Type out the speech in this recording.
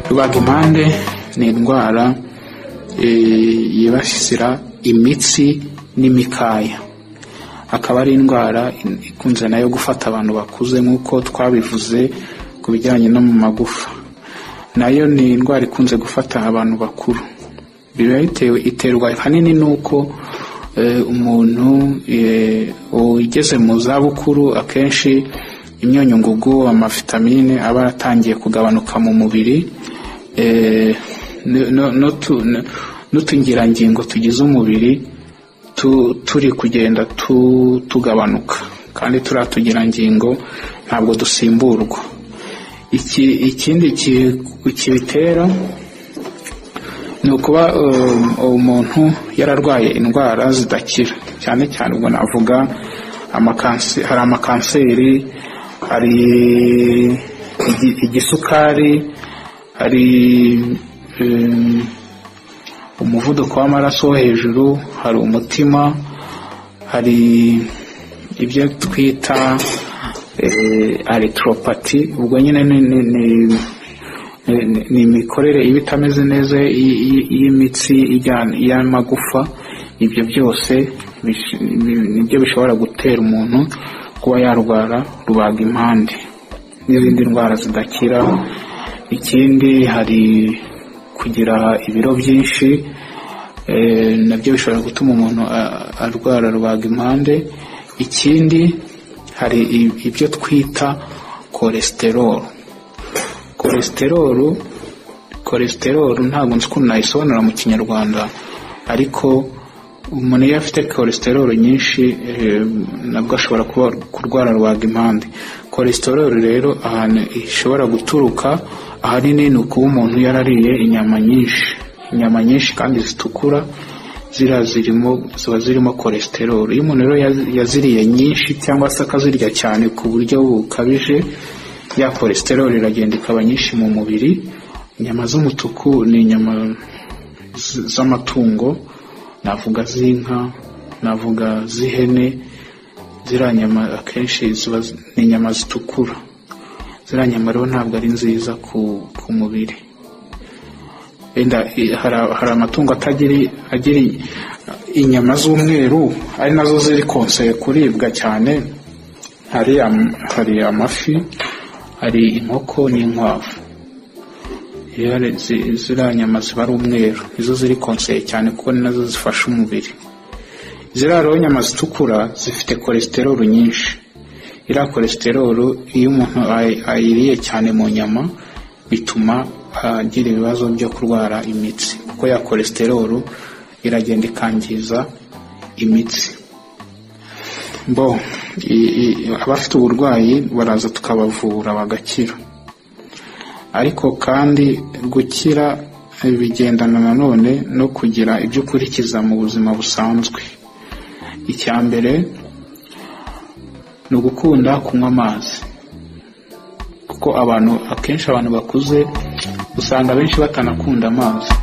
rubagimpande ni indwara eh, yibasira imitsi n'imikaya akaba ari indwara in- ikunze nayo gufata abantu bakuze nk'uko twabivuze ku bijyanye no mu magufa nayo ni indwara ikunze gufata abantu bakuru biba bitewe iterwa ahanini n'uko eh, umuntu eh, ugeze mu zabukuru akenshi imyunyu ngugu amavitamine aba yaratangiye kugabanuka mu mubiri eh, no- no- n'utu- n'utungirangingo tugize umubiri tu- turi kugenda tu- tugabanuka kandi turiya tugirangingo ntabwo dusimburwa iki ikindi ki- kibitera ni ukuba um, umuntu yararwaye indwara zidakira cyane cyane ubwo navuga amakanse, hari amakanseri hari igi- igisukari hari um, umuvuduko w'amaraso wo hejuru hari umutima hari ibyo twita eh, aritropati ubwo nyine ni, ni, ni, ni- ni- ni imikorere iba itameze neza y- y- y'imitsi ijyana- y'amagufa ibyo byose bish- ni- nibyo bishobora gutera umuntu kuba yarwara rubaga impande n'izindi ndwara zidakira ikindi hari kugira ibiro byinshi eh, nabyo bishobora gutuma umuntu a- arwara rubaga impande ikindi hari i- ibyo twita kolesterol kolesterolu kolesterolu ntabwo nzi ukuntu nayisobanura mu kinyarwanda ariko umuntu iyo afite kolesterolu nyinshi eh, nabwo ashobora kuba kurwara rubaga impande kolesterolu rero ahantu ishobora guturuka ahanini ni ukuba umuntu yarariye inyama nyinshi inyama nyinshi kandi zitukura ziriya zirimo ziba zirimo kolesterolu iyo umuntu rero yazi- yaziriye nyinshi cyangwa se akazirya cyane ku buryo bukabije ya kolesteroli iragenda ikaba nyinshi mu mubiri inyama z'umutuku ni inyama z- z'amatungo navuga z'inka navuga z'ihene ziriya nyama akenshi ziba zi- ni inyama zitukura ziriya nyama rero ntabwo ari nziza ku, ku mubiri Wenda, i- hari hari amatungo atagira agira i- inyama z'umweru ari nazo ziri konseye kuribwa cyane hari am- hari amafi hari inkoko n'inkwavu Iyo hari zi- ziriya nyama ziba ari umweru nizo ziri konseye cyane kuko ni nazo zifasha umubiri ziriya rero nyama zitukura zifite kolesterolu nyinshi iriya kolesterolu iyo umuntu ay- ayiriye cyane mu nyama bituma agira ibibazo byo kurwara imitsi kuko ya kolesterolu iragenda ikangiza imitsi bo i- i- abafite uburwayi baraza tukabavura bagakira ariko kandi gukira eh, bigendana nanone no kugira ibyo ukurikiza mu buzima busanzwe icya mbere ni ugukunda kunywa amazi kuko abantu akenshi abantu bakuze usanga benshi batanakunda amazi